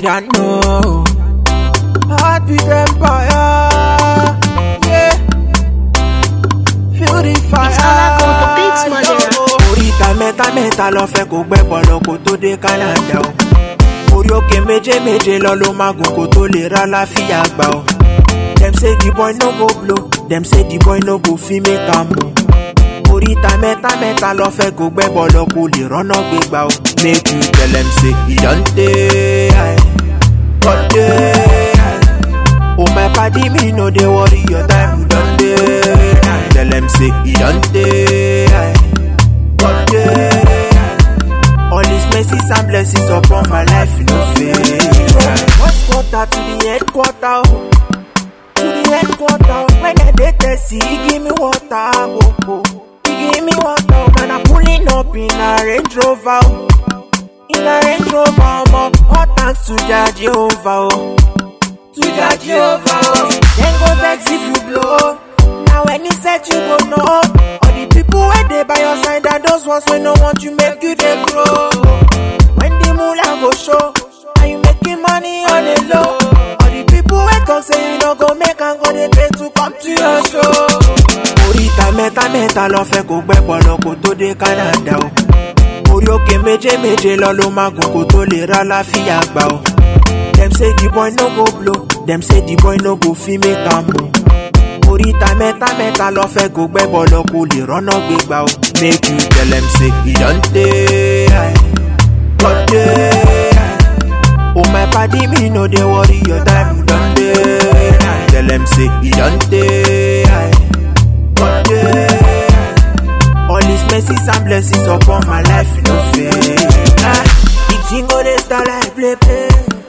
don't know. Heartbeat empire. Yeah. Feel the fire. It's all I got, the beats, my dear. yo. Oríta mẹ́ta mẹ́ta lọ fẹ́ kó gbẹ́ bọ̀lọ̀ kó tó dé Canada o. Orí òkè méje méje lọ ló máa gùn kó tó lè rà láfíà gbà o. Dem say the boy no go blow, dem say the boy no go fit make am o. Oríta mẹ́ta mẹ́ta lọ fẹ́ kó gbẹ́ bọ̀lọ̀ kó lè rọ́nà gbégbá o. Make you tell dem say e don dey high, God dey high. Oh my padi me no dey worry your time you don dey high. Tell dem say e don dey high, God dey high. All his mercies and blessings upon my life, you know fail. First quarter to the headquarter, oh. to the headquarter. oh. When I dey thirsty, he give me water, oh, oh. He give me water, oh. man. I'm pulling up in a Range Rover, oh. in a Range Rover, oh. All thanks to Jah Jehovah, oh. to Jah Jehovah. oh. Then go vex if you blow. Now when he said you go know, all the people where they by your side and those ones when no want you make you they grow. When the moolah go show, and you making money on the low. All the people wake up say you no go make and go they pay to come to your show. Oríta mẹ́ta mẹ́ta lọ fẹ́ kó gbẹ́ bọ̀lọ̀ kó tó dé Canada o. Orí òkè méje méje lọ ló máa gùn kó tó lè rà láfíà gbà o. Dem say the boy no go blow, dem say the boy no go fit make am o. Oríta mẹ́ta mẹ́ta lọ fẹ́ kó gbẹ́ bọ̀lọ̀ kó lè rọ́nà gbégbá o. Make you tell dem say e don dey high, God dey high. Oh my padi me no dey worry your time you don dey high. Tell dem say e don dey high, God dey high. All his mercies and blessings upon my life, you know fail. Ah, the thing go dey start like play play.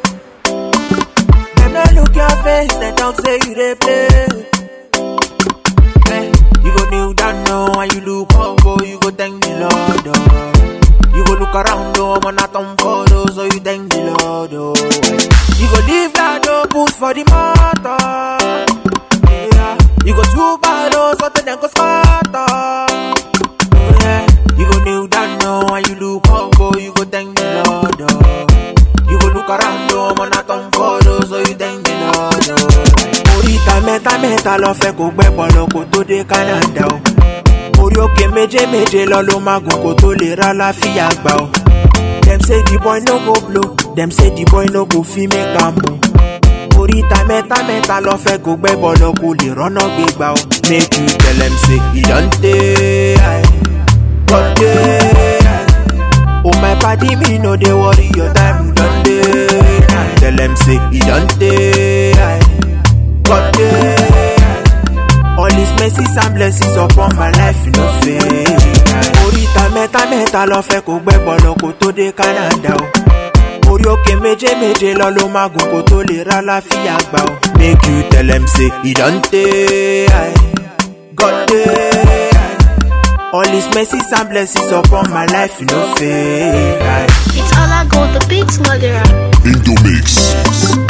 Dem no look your face, dem talk say you dey play. Eh, you go kneel down now and you look up, oh, you go thank the Lord. Oh. You go look around, oh, man, not on photos, so you thank the Lord. Oh. You go leave that oh, put for the motor. Yeah. You go too bad, oh, so then go smarter. Oh, yeah. You go kneel down now and you look up, oh, you go thank the Lord. Oh. You go look around, oh, man, not on photos, so you thank the Lord. Oh. Oríta mẹ́ta mẹ́ta lọ fẹ́ kó gbẹ́ bọ̀lọ̀ kó tó dé Canada o. Orí òkè méje méje lọ ló máa gùn kó tó lè rà láfíà gbà o. Dem say the boy no go blow, dem say the boy no go fit make am o. Oríta mẹ́ta mẹ́ta lọ fẹ́ kó gbẹ́ bọ̀lọ̀ kó lè rọ́nà gbégbá o. Make you tell dem say e don dey high, God dey high. Oh my padi me no dey worry your time you don dey high. Tell dem say e don dey high, God dey high. All his mercies and blessings upon my life, you know fail. Oríta mẹ́ta mẹ́ta lọ fẹ́ kó gbẹ́ bọ̀lọ̀ kó tó dé Canada o. Orí òkè méje méje lọ ló máa gùn kó tó lè rà láfíà gbà o. Make you tell dem say e don dey high, God dey high. All his mercies and blessings upon my life, you know fail. It's all I got, the beats, my dear. Indomix.